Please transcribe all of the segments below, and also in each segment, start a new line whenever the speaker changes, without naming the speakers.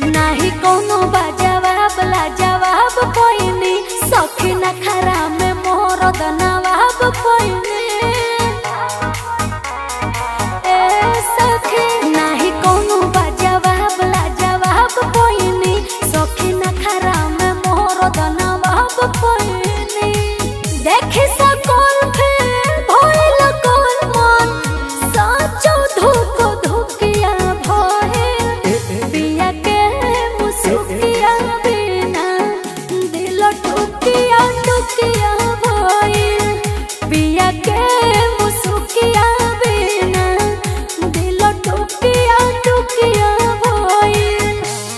नाही कोनो बा जवाब ला जवाब कोइनी सखी न खरा में मोर दनवाब कोइनी ए सखी नाही कोनो बा जवाब ला जवाब कोइनी सखी न खरा में मोर दनवाब कोइनी देखि सकोल फिर भइल कोल मन साचो धुक धुकिया भइल पिया के मुसुकिया बिना दिल टुकिया टुकिया भइल पिया के मुसुकिया बिना दिल टुकिया टुकिया भइल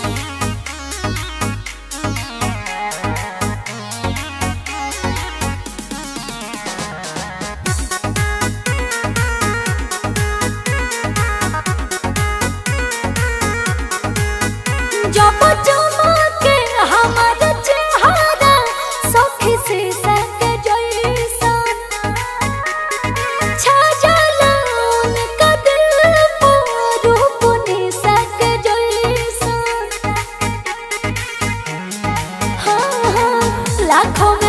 जब चमके हमर चेहरा सखी से सक जैसन छजल उनका दिल पर रूप निसक जैसन हाँ हाँ लाखों में